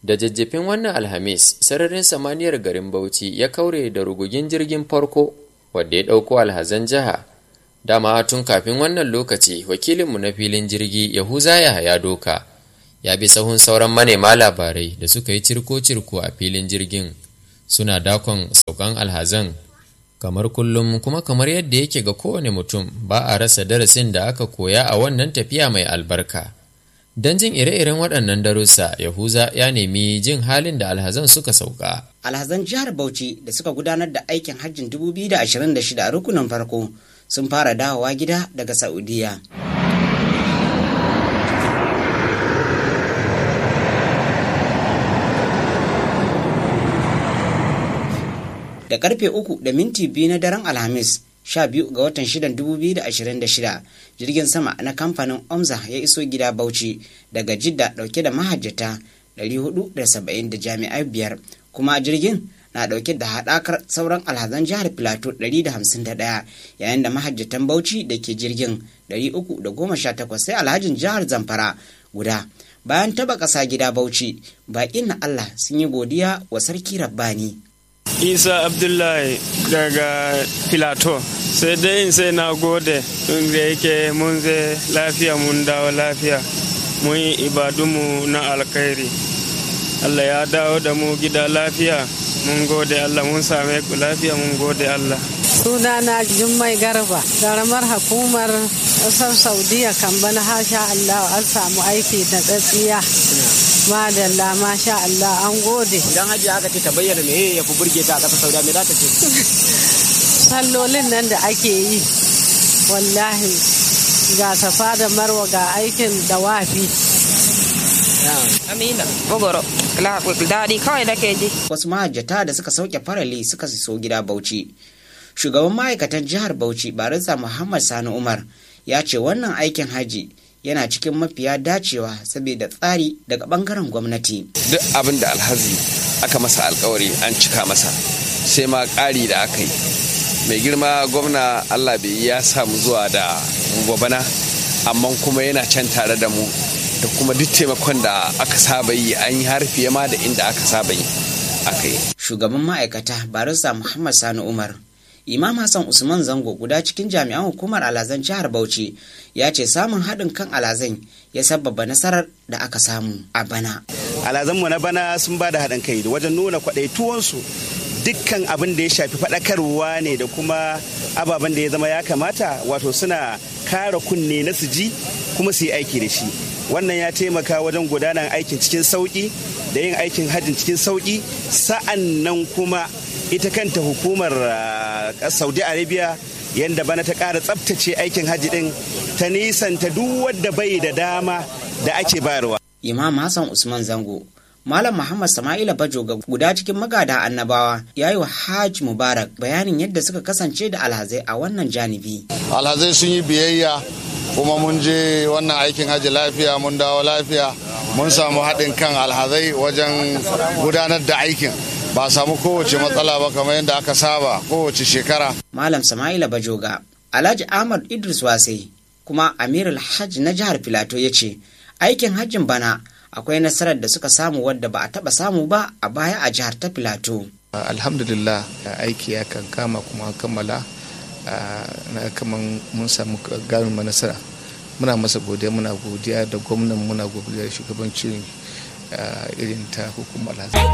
da jajjafin wannan alhamis sararin samaniyar garin bauchi ya kaure da rugugin jirgin farko wadda ya ɗauko alhazan jiha dama tun kafin wannan lokaci wakilinmu na filin jirgi yahuza ya doka ya bi sahun sauran manema labarai da suka yi cirko-cirko a filin jirgin suna dakon saukan alhazan kamar kullum kuma kamar yadda yake ga kowane mutum ba a rasa darasin da aka koya a wannan tafiya mai albarka don jin ire-iren waɗannan darussa yahuza ya nemi jin halin da alhazan suka sauka alhazan jihar bauchi da suka gudanar da aikin hajjin 2026 a rukunin farko sun fara dawowa gida daga saudiya da karfe uku da minti biyu na daren alhamis 12 ga watan 6 2026 jirgin sama na kamfanin omza ya iso gida bauchi daga jidda dauke da mahajjata 470 da jami'ai biyar kuma jirgin na dauke da haɗakar sauran alhazan jihar plateau 151 yayin da mahajjatan bauchi da ke jirgin 318 sai alhajin jihar zamfara guda bayan taba ƙasa gida bauchi baƙin na allah sun yi godiya wa sarki rabbani isa abdullahi daga filato sai dai sai na gode da yake mun zai lafiya mun dawo lafiya mun yi ibadunmu na alkhairi allah ya dawo da mu gida lafiya mun gode allah mun same ku lafiya mun gode allah sunana jummai garba garamar hukumar ƙasar saudiya kan bana hasha allah an samu aiki da tsatsiya madalla masha Allah an gode idan hajji aka ce ta bayyana me ya fi burge ta a ƙasar saudiya me za ta ce sallolin nan da ake yi wallahi ga safa da marwa ga aikin dawafi amina bogoro daɗi kawai nake ji wasu mahajjata da suka sauke farali suka so gida bauchi shugaban ma'aikatan jihar bauchi barista muhammad sani umar ya ce wannan aikin haji yana cikin mafiya dacewa saboda tsari daga bangaren gwamnati. Duk abin da alhazi aka masa alkawari an cika masa sai ma ƙari da aka yi. Mai girma gwamna Allah bai ya samu zuwa da bana amma kuma yana can tare da mu da kuma duk taimakon da aka saba yi an yi har fiye ma da inda aka saba yi aka yi. Shugaban ma'aikata barista Muhammad Sani Umar Imam Hassan Usman Zango guda cikin jami'an hukumar alazan jihar Bauchi ya ce samun haɗin kan alazan ya sababa nasarar da aka samu a bana. Alazanmu na bana sun ba da haɗin kai da wajen nuna kwaɗaituwansu dukkan abin da ya shafi faɗakarwa ne da kuma ababen da ya zama ya kamata wato suna kara kunne na su ji kuma su yi aiki da shi. Wannan ya taimaka wajen gudanar aikin cikin sauƙi da yin aikin hajjin cikin sauƙi sa'an nan kuma ita kanta hukumar saudi arabia yadda bana ta ƙara tsabtace aikin hajji din ta nisanta duk wadda bai da dama da ake bayarwa imam hassan usman zango malam muhammad sama'ila bajoga guda cikin magada annabawa ya yi wa hajj mubarak bayanin yadda suka kasance da alhazai a wannan janibi alhazai sun yi biyayya kuma mun je wannan aikin hajji lafiya mun dawo lafiya mun samu haɗin kan alhazai wajen gudanar da aikin ba samu kowace matsala ba kamar yadda aka saba kowace shekara. Malam Sama'ila Bajoga, Alhaji Ahmad Idris Wasai, kuma Amir Alhaj na jihar Filato ya ce, aikin hajjin bana akwai nasarar da suka samu wadda ba a taba samu ba a baya a jihar ta Filato. Alhamdulillah aiki ya kan kama kuma kammala na kaman mun samu garin nasara. Muna masa godiya muna godiya da gwamnan muna godiya da shugabancin irin ta hukumar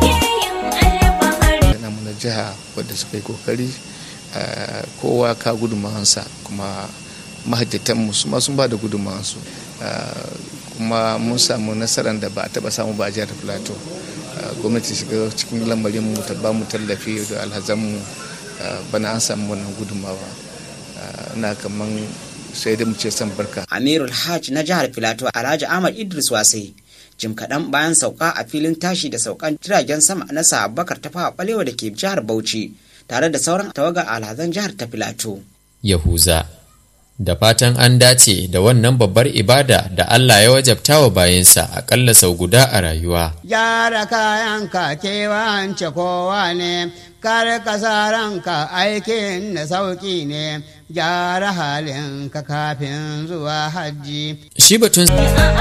namu na jiha wadda suka yi kokari kowa ka gudunmawansa kuma mahajjatanmu su ma sun ba da gudunmawansu kuma mun samu nasarar da ba a taba samu ba a jihar plateau gwamnati shiga cikin lamarin mu ta ba mu tallafi da alhazanmu bana an samu wannan gudunmawa na kaman sai dai mu ce san barka amirul hajj na jihar filato alhaji ahmad idris wasai jim kaɗan bayan sauka a filin tashi da saukan jiragen sama na abubakar ta fawa balewa da ke jihar bauchi tare da sauran tawagar alhazan jihar ta filato yahuza da fatan an dace da wannan babbar ibada da Allah ya wajabta wa bayansa aƙalla sau guda a rayuwa. Gyara kayan ka kewance kowa ne, kar ka sa ranka aikin da sauƙi ne, gyara halin ka kafin zuwa hajji. Shi batun